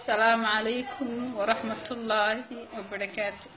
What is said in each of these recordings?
السلام عليكم ورحمة الله وبركاته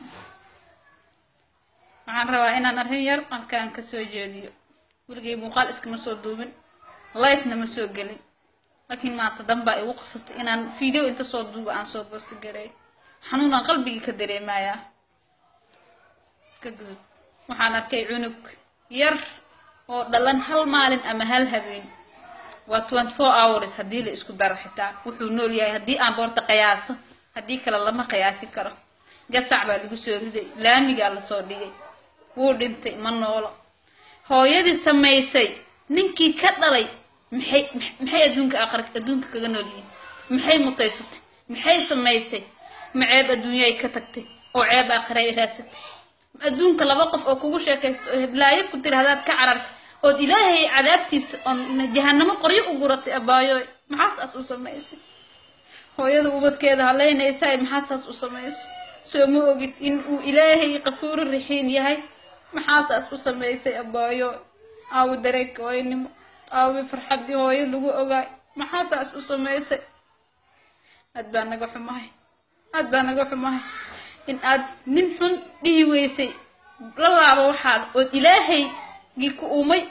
waxaan rabaa inaan arrin yar halkaan ka soo jeediyo weligay muuqaal iskama soo duubin lifena ma soo gelin laakiin maanta danbaa igu qasabtay inaan video inta soo duuba aan soo boosti garay xanuunaan qalbigii ka dareemayaa ka gudub waxaan arkay cunug yar oo dhalan hal maalin ama hal habeen waa twenty four hours haddii la isku daro xitaa wuxuu nool yahay haddii aan boorta qiyaaso haddii kale lama qiyaasi karo gasac baa lagu soo riday laamigaa lasoo dhigay wuu dhintay ma noolo hooyadii samaysay ninkii ka dhalay maxay maxay adduunka aqar adduunka kaga nool yihiin maxay mutaysatay maxay samaysay ma ceeb adduunyay ka tagtay oo ceeb aakhira ay raadsatay adduunka laba qof oo kugu sheekaysto oo heblaayo ku tiri hadaad ka carartay ood ilaahay cadaabtiisa oon jahanamo qoryo u guratay abaayooy maxaa saas u samaysay hooyada ubadkeeda haleynaysaa maxaa saas u samaysay soo ma ogid in uu ilaahay qafuuru rixiin yahay maxaa saas u samaysay abaayo aawi dareenka hooyanimo aawi farxaddii hooyo lagu ogaay maxaa saas u samaysay aad baa naga xumahay aad baa naga xumahay in aad nin xun dhihi weysay la laabo waxaad ood ilaahaygii ku uumay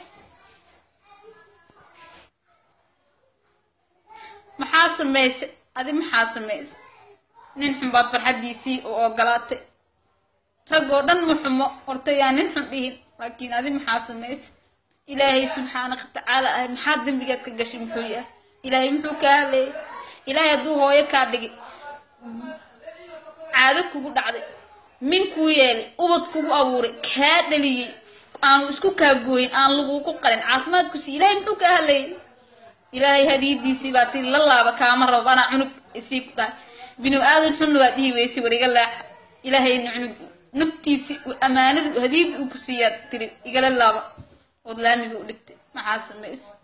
maxaa samaysay adi maxaa samaysay nin xun baad farxaddiisii u ogolaatay rag oo dhan ma xumo horta yaa nin xun dhihin laakiin adi maxaa samaysay ilaahay subxaanaka watacaala ah maxaa dembigaad ka gashay muxuu yahay ilaahay muxuu kaa hadleeyay ilaahay hadduu hooyo kaa dhigay caado kugu dhacday min kuu yeelay ubad kugu abuuray kaa dhaliyey aanu isku kaa gooyin aan lagugu qalin caafimaad ku sii ilaahay muxuu kaa hadlayay ilaahay hadiyadiisii baa tii la laaba kaama rabo anaa cunug isii ku dhahay binu aadan xunna waa dhihi weysay war iga laaxa ilaahayna cunug naftiisii amaanada hadiyada uu ku siiyaa tiri igala laaba ood laamiga u dhigtay maxaa samaysay